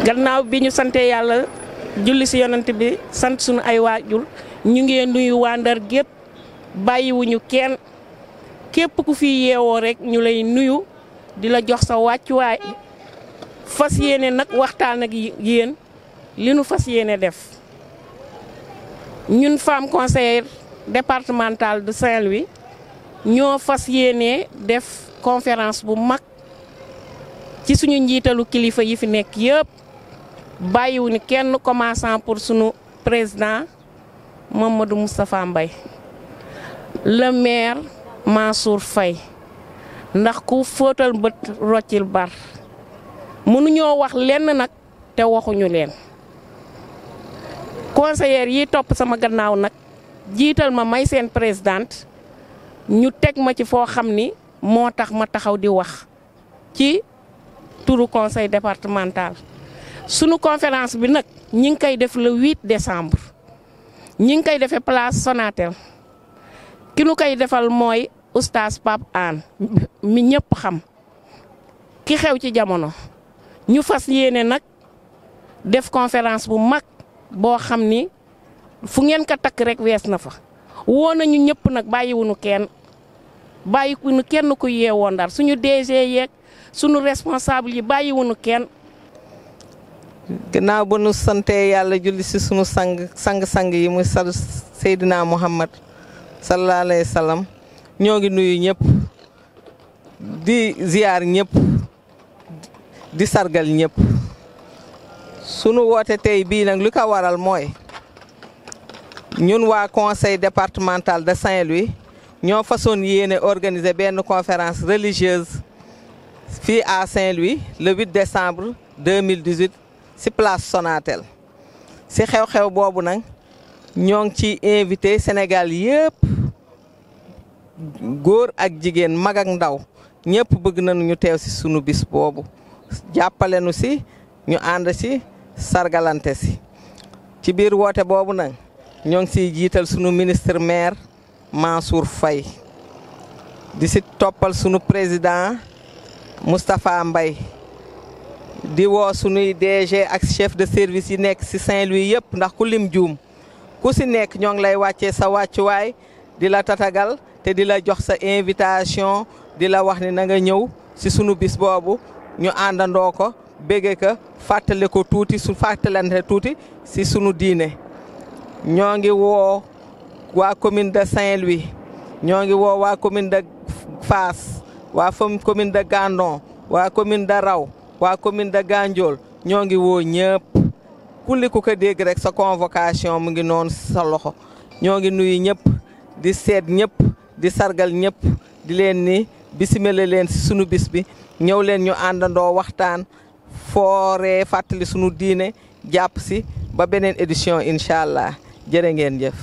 gannaaw bi ñu sante yàlla julli si yonent bi sant suñu ay waajur ñu ngi nuyu waa Ndar gépp bàyyiwuñu kenn képp ku fi yeewoo rek ñu lay nuyu di la jox sa wàccuwaay fas yéene nag waxtaan ak yéen li nu fas yéene def ñun femme conseillère départementale de Saint-Louis ñoo fas yéene def conférence bu mag ci suñu njiitalu kilifa yi fi nekk yëpp bàyyiwuñu kenn commençant pour sunu président Mamadou Moustapha Mbaye le maire Mansour Faye ndax ku fóotal bët roccil bar mënuñoo wax lenn nag te waxuñu leen conseillère yi topp sama gannaaw nag jiital ma may seen présidente ñu teg ma ci foo xam ni moo tax ma taxaw di wax ci turu conseil départemental sunu conférence bi nag ñi ngi koy def le 8 décembre ñi ngi koy defee place Sonatel ki nu koy defal mooy oustaz Pape Hann mi ñëpp xam ki xew ci jamono ñu fas yéene nag def conférence bu mag boo xam ni fu ngeen ko takk rek wees na fa woo nañu ñëpp nag bàyyiwuñu kenn bàyyiwuñu kenn ku yeewoo Ndar suñu DG yeeg suñu responsable yi bàyyiwuñu kenn. gannaaw ba nu sante yàlla julli si sunu sang sang-sang yi muy sal Seydina Muhammad sallallahu alayhi wa sallam ñoo ngi nuyu ñëpp di ziyaar ñëpp di sargal ñëpp sunu woote tey bii nag lu ko waral mooy ñun waa conseil départemental de Saint-Louis ñoo façon yéene organiser benn conférence religieuse fii à Saint-Louis le 8 décembre 2018 ci place Sonatel ci xew-xew boobu nag ñoo ngi ci invité Sénégal yëpp góor ak jigéen mag ak ndaw ñëpp bëgg nañu ñu teew ci sunu bis boobu jàppale nu ci ñu ànd ci sargalante ci ci biir woote boobu nag ñoo ngi ciy jiital sunu ministre maire Mansour Faye di ci toppal sunu président Moustapha Mbaye di woo sunuy DG ak chef de service yi nekk ci Saint-Louis yëpp ndax ku lim juum ku ci nekk ñoo ngi lay wàccee sa wàccuwaay di la tatagal te di la jox sa invitation di la wax ni na nga ñëw ci sunu bis boobu ñu àndandoo ko bége ko fàttali ko tuuti su fàttalante tuuti ci sunu diine ñoo ngi woo waa commune de Saint-Louis ñoo ngi woo waa commune de Fass waa commune de Gandon waa commune de Raw waa commune de Gandiol ñoo ngi woo ñëpp kulli ku ko dégg rek sa convocation mu ngi noonu sa loxo ñoo ngi nuyu ñëpp di seet ñëpp di sargal ñëpp di leen ni bisimile leen si sunu bis bi ñëw leen ñu àndandoo waxtaan fooree fàttali sunu diine jàpp si ba beneen édition incha allah jërë ngeen jëf.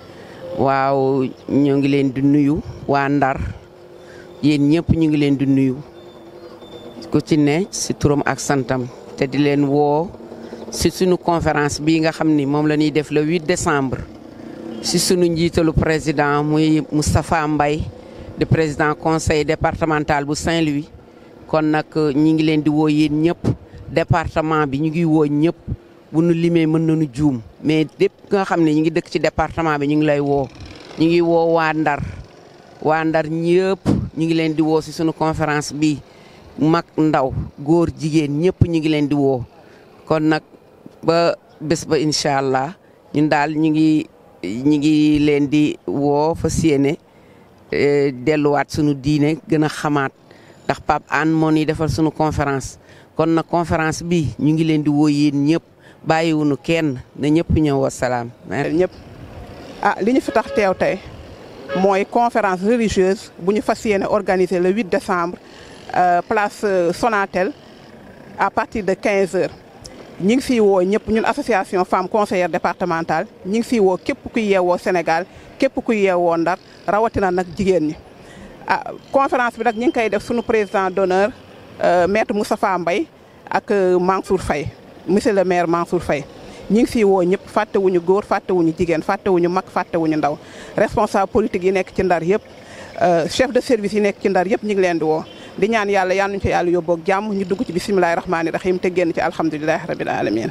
waaw ñoo ngi leen di nuyu waa Ndar yéen ñëpp ñu ngi leen di nuyu ku ci ne si turam ak santam te di leen woo si sunu conférence bii nga xam ni moom la ñuy def le 8 décembre si sunu njiitalu président muy Moustapha Mbaye di président conseil départemental bu Saint-Louis kon nag ñi ngi leen di woo yéen ñëpp département bi ñu ngi woo ñëpp bu nu limee mën nañu juum mais lépp nga xam ne ñu ngi dëkk ci département bi ñu ngi lay woo ñu ngi woo waa Ndar waa Ndar ñëpp ñu ngi leen di woo si sunu conférence bi mag ndaw góor jigéen ñëpp ñu ngi leen di woo kon nag ba bés ba incha allah ñun daal ñu ngi ñu ngi leen di woo fa yéene delluwaat sunu diine gën a xamaat ndax Pape Hann moo ñuy defal sunu conférence kon nag conférence bi ñu ngi leen di woo yéen ñëpp bàyyiwunu kenn na ñëpp ñëw wasalaam. ñëpp ah li ñu fi tax teew tey mooy conférence religieuse bu ñu fas yéene organiser le 8 décembre place Sonatel à partir de 15 heures. ñi ngi fiy woo ñëpp ñun association femme conseillère départementale ñi ngi fiy woo képp kuy yeewoo Sénégal képp kuy yeewoo Ndar rawatina nag jigéen ñi. ah conférence bi nag ñi ngi koy def sunu président d'honneur maître Moustapha Mbaye ak Mansour Faye monsieur le maire Mansour Faye ñi ngi fiy woo ñëpp fàttewuñu góor fàttewuñu jigéen fàttewuñu mag fàttewuñu ndaw responsable politique yi nekk ci Ndar yëpp chef de service yi nekk ci Ndar yëpp ñu ngi leen di woo di ñaan yàlla yal nañu ci yàlla yóbboog jàmm ñu dugg ci bisimilahi rahmaani rahim te génn ci alhamdulilahi rabil alamin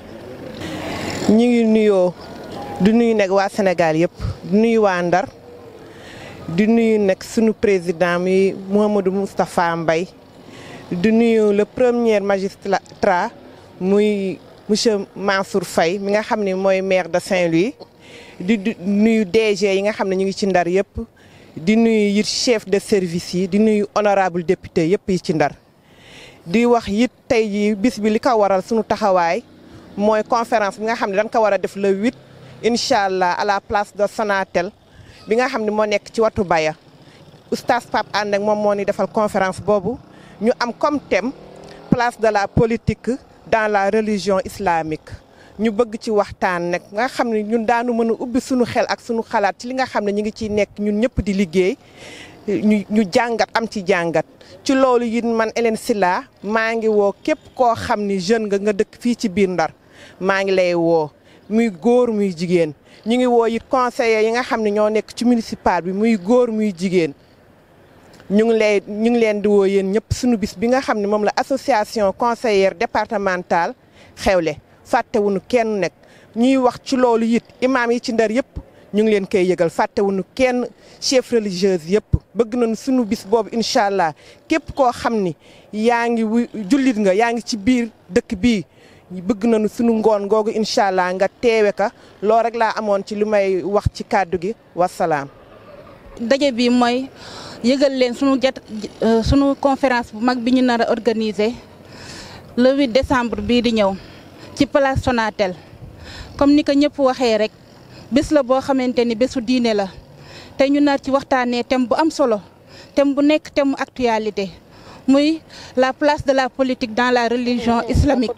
ñu ngi nuyoo di nuyu nag waa Sénégal yëpp di nuyu waa Ndar di nuyu nag sunu président mi Mouhamadou Moustapha Mbaye di nuyu le premier magistrat muy monsieur Mansour Faye mi nga xam ne mooy maire de Saint-Louis di nuyu DG yi nga xam ne ñu ngi ci Ndar yëpp di nuyu it chef de service yi di nuyu honorable député yëpp yi ci Ndar di wax it tey jii bis bi li ko waral sunu taxawaay mooy conférence bi nga xam ne dañ ko war a def le 8 incha allah à la place de Sonatel bi nga xam ne moo nekk ci watu Baya oustaz Pape Ànd ak moom moo ni defal conférence boobu ñu am comme thème place de la politique dans la religion islamique ñu bëgg ci waxtaan nag nga xam ne ñun daanu mën a ubbi suñu xel ak suñu xalaat ci li nga xam ne ñu ngi ciy nekk ñun ñëpp di liggéey ñu ñu jàngat am ci jàngat ci loolu it man Hélène Sylla maa ngi woo képp koo xam ni jeune nga nga dëkk fii ci biir Ndar maa ngi lay woo muy góor muy jigéen ñu ngi woo it conseillers yi nga xam ne ñoo nekk ci municipal bi muy góor muy jigéen ñu ngi lay ñu ngi leen di woo yéen ñëpp suñu bis bi nga xam ne moom la association conseillère départementale xewle fàttewuñu kenn nekk ñuy wax ci loolu it imaam yi ci Ndar yëpp ñu ngi leen koy yëgal fàttewuñu kenn chef religieuse yëpp bëgg nañu suñu bis boobu incha allah képp koo xam ni yaa ngi wu jullit nga yaa ngi ci biir dëkk bii bëgg nañu suñu ngoon googu incha allah nga teewe ka loo rek laa amoon ci li may wax ci kàddu gi wasalaam. daje bi mooy yëgal leen sunu jat sunu conférence bu mag bi ñu nar a organiser le 8 décembre bii di ñëw ci place Sonatel comme ni ko ñëpp waxee rek bés la boo xamante ni bésu diine la te ñu nar ci waxtaanee thème bu am solo thème bu nekk thème mu actualité muy la place de la politique dans la religion islamique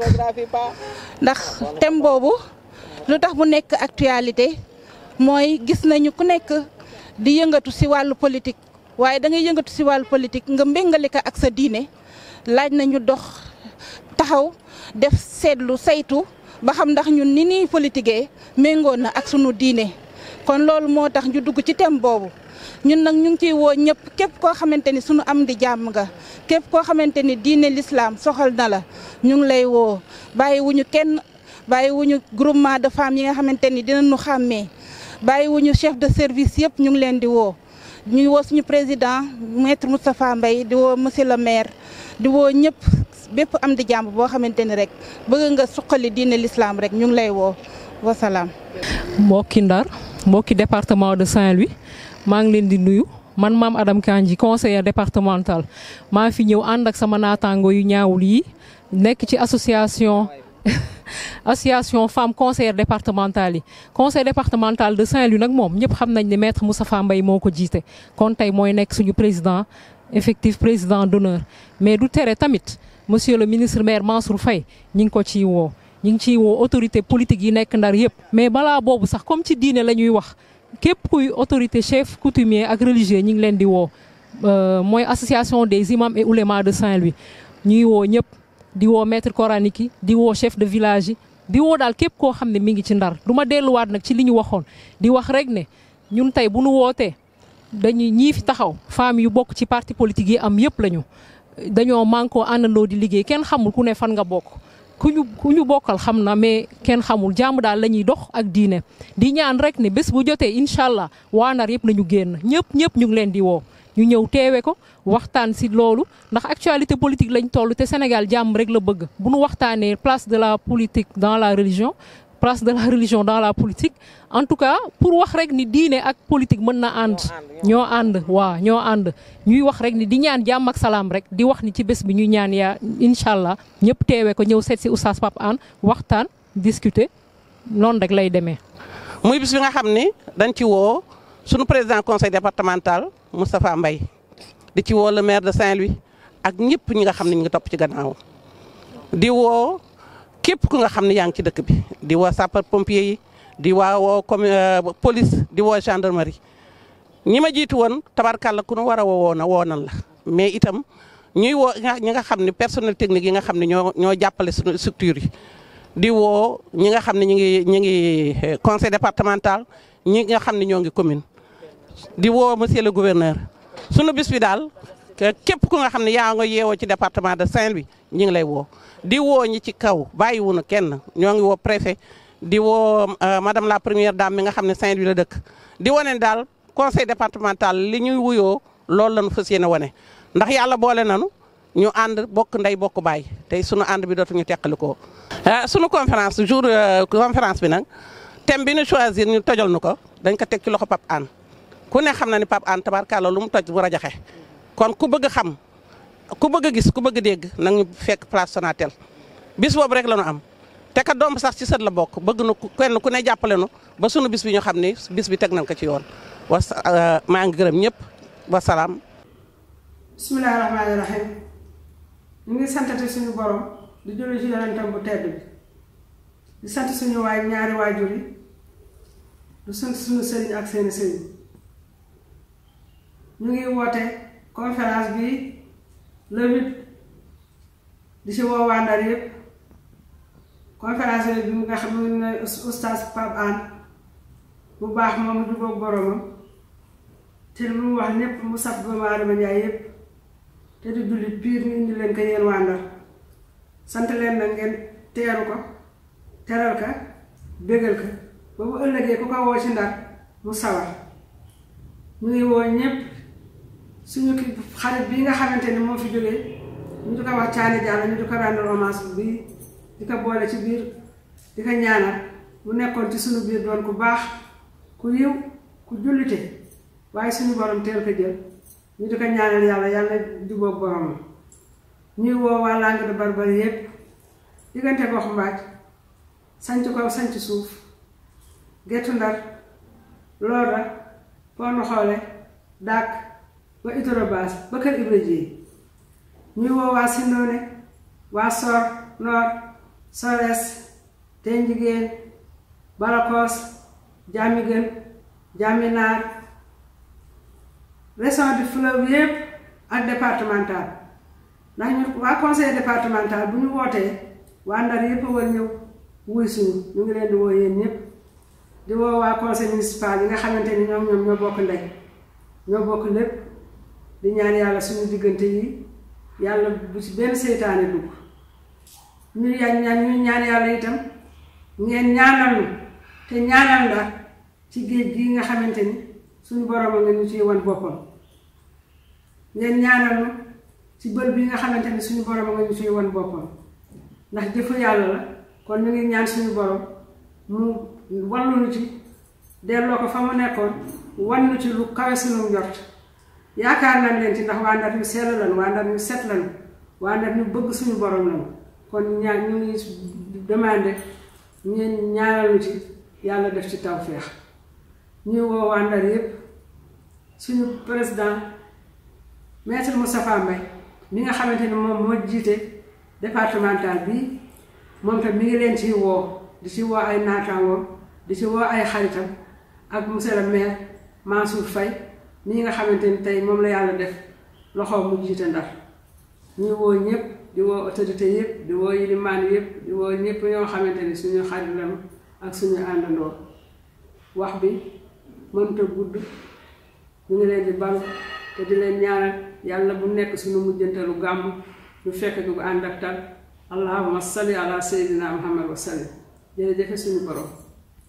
ndax thème boobu lu tax mu nekk actualité mooy gis nañu ku nekk di yëngatu ci wàllu politique waaye da ngay yëngatu ci wàllu politique nga mbéngale ko ak sa diine laaj nañu dox taxaw def seetlu saytu ba xam ndax ñun ni ñuy politiquee méngoo na ak sunu diine kon loolu moo tax ñu dugg ci thème boobu ñun nag ñu ngi ciy woo ñëpp képp koo xamante ni sunu am di jàmm nga képp koo xamante ni diine l'islam soxal na la ñu ngi lay woo bàyyi wuñu kenn bàyyi wuñu groupement de femmes yi nga xamante ni dinañu xàmmee bàyyi wuñu chef de service yëpp ñu ngi leen di woo ñu ngi woo suñu président maître Moustapha Mbaye di woo monsieur le maire di woo ñëpp bépp am di jàmm boo xamante ni rek bëgg nga suqali diine l'islam rek ñu ngi lay woo wasalaam. mbokki Ndar mbokki département de Saint-Louis maa ngi leen di nuyu man maam Adam Kandji conseiller départemental maa fi ñëw ànd ak sama naataango yu ñaawul yi nekk ci association association femmes conseillères départementales yi conseil départemental de Saint-Louis nag moom ñëpp xam nañ ne maître Moustapha Mbaye moo ko jiite kon tey mooy nekk suñu président effectif président d'honneur mais du tere tamit monsieur le ministre maire Mansour Faye ñi ngi ko ciy woo ñi ngi ciy woo autorité politique yi nekk ndar yëpp mais balaa boobu sax comme ci diine la ñuy wax képp kuy autorité chef coutumier ak religieux ñi ngi leen di woo mooy association des imams et oulémas de Saint-Louis ñuy woo ñëpp di woo maître coranique yi di woo chef de village yi di woo daal képp koo xam ne mi ngi ci ndar du ma delluwaat nag ci li ñu waxoon di wax rek ne ñun tey bu nu wootee dañuy ñii fi taxaw femmes yu bokk ci parti politique yi am yëpp lañu dañoo mànkoo àndandoo di liggéey kenn xamul ku ne fan nga bokk ku ñu ku ñu bokkal xam na mais kenn xamul jàmm daal la ñuy dox ak diine di ñaan rek ne bés bu jotee incha allah waa ndar yëpp nañu génn ñëpp ñëpp ñu ngi leen di woo ñu ñëw teewe ko waxtaan si loolu ndax actualité politique lañ toll te Sénégal jàmm rek la bëgg bu nu waxtaanee place de la politique dans la religion place de la religion dans la politique en tout cas pour wax rek ni diine ak politique mën na ànd ñoo ànd waaw ñoo ànd ñuy wax rek ni di ñaan jàmm ak salaam rek di wax ni ci bés bi ñuy ñaan yaa incha allah ñëpp teewe ko ñëw seet si oustaz Pape Hann waxtaan discuter noonu rek lay demee. muy bis bi nga xam ni dañ ci woo sunu président conseil départemental Moustapha Mbaye di ci woo le maire de Saint-Louis ak ñëpp ñi nga xam ne ñu ngi topp ci gannaaw di woo képp ku nga xam ne yaa ngi ci dëkk bi di woo sapeur pompier yi di waa woo comme police di woo gendarmerie ñi ma jiitu woon tabarkàlla ku nu war a woo na woo nan la mais itam ñuy woo ñi nga xam ne personnel technique yi nga xam ne ñoo ñoo jàppale suñu structure yi di woo ñi nga xam ne ñu ngi ñu ngi conseil départemental ñi nga xam ne ñoo ngi commune di woo monsieur le gouverneur sunu bis bi daal képp ku nga xam ne yaa nga yeewoo ci département de Saint-Louis ñi ngi lay woo di woo ñi ci kaw bàyyiwunu kenn ñoo ngi woo préfet di woo madame la première dame mi nga xam ne Saint-Louis la dëkk di wane daal conseil départemental li ñuy wuyoo loolu lañu fas yéene wane ndax yàlla boole nanu ñu ànd bokk ndey bokk baay tey sunu ànd bi dootuñu teqalikoo sunu conférence jour conférence bi nag thème bi ñu choisir ñu tojal nu ko dañ ko teg ci loxo Pape Hann ku ne xam na ni Pape Hann tabarkàlla lu mu toj bu rajaxe kon ku bëgg xam ku bëgg a gis ku bëgg a dégg nag ñu fekk place Sonatel bis boobu rek la ñu am te ka doom sax ci sët la bokk bëgg na kenn ku ne jàppale nu ba sunu bis bi ñu xam ni bis bi teg nañ ko ci yoon was maa ngi gërëm ñëpp wasalaam. bisimilah rahmaani rahim ñu ngi santati suñu borom di julli ci yonentam bu tedd bi di sant suñu waay ñaari waajur yi du sant suñu sëriñ ak seeni sëriñ ñu ngi woote conférence bi le huit di ci woo waa Ndar yëpp conférence bi mu nga xam ne oustaz Pape Hann bu baax moom du boog boromam te lu mu wax ñépp mu saf doomu aadama njaay yëpp te di jullit piir ñu indi leen ko yéen waa Ndar sant leen nag ngeen teeru ko teral ka bégal ko ba bu ëllëgee ku ko woo ci Ndar mu sawar ñu ngi woo ñépp suñu ki xarit bii nga xamante ni moo fi jógee ñu di ko wax Caani Jàll ñu di ko rendre hommage bii di ko boole ci biir di ko ñaanal mu nekkoon ci suñu biir doon ku baax ku yiw ku jullite waaye suñu borom teel ko jël ñu di ko ñaanal yàlla yàlla jubóog boromam ñuy woo waa Langue de Barbarie yépp diggante gox mbaaj sanc kaw sanc suuf gettu ndar loola ponu xoole dàkk ba itorobaas ba kër Ibra Jéey ñuy woo waa Sindoone waa Sor Noor Sores Teen Jigéen Balakoos Jaami Gën Jaami Naar région du fleuve yépp ak départemental ndax ñu waa conseil départemental bu ñu wootee waa Ndar yépp war ñëw wuy suñu ñu ngi leen di woo yéen ñépp di woo waa conseil municipal yi nga xamante ni ñoom ñoom ñoo bokk ndey ñoo bokk lépp di ñaan yàlla suñu diggante yi yàlla bu ci benn seytaane dugg ñu ñaan ñu ñaan yàlla itam ngeen ñaanal nu te ñaanal Ndar ci géej gi nga xamante ni suñu borom a nga ñu ciy wan boppam ngeen ñaanal nu ci bër bi nga xamante ni suñu borom a nga ñu ciy wan boppam ndax jëfu yàlla la kon ñu ngi ñaan suñu borom mu wallu nu ci delloo ko fa mu nekkoon wan nu ci lu kawe suñu njort yaakaar nañ leen ci ndax waa Ndar ñu sell lañu waa Ndar ñu set lañu waa Ndar ñu bëgg suñu borom lañu kon ñaan ñu ngi demandé ngeen ñaanal nu ci yàlla def ci tawféex ñuy woo waa Ndar yépp suñu président maître Moustapha Mbaye mi nga xamante ni moom moo jiite départemental bi moom tam mi ngi leen ciy woo di ci woo ay naataangoom di ci woo ay xaritam ak monsieur le maire Mansour Faye mii nga xamante ni tey moom la yàlla def loxoom mu jiite Ndar ñuy woo ñëpp di woo autorité yëpp di woo yilimaan yëpp di woo ñëpp ñoo xamante ni suñu xarit lañu ak suñu àndandoo wax bi mënta gudd ñu ngi leen di balu te di leen ñaanal yàlla bu nekk suñu mujjantalu gàmm ñu fekk ko ànd ak tal allahumma salli ala sayyidina muhammad wa sallim jërëjëf suñu borom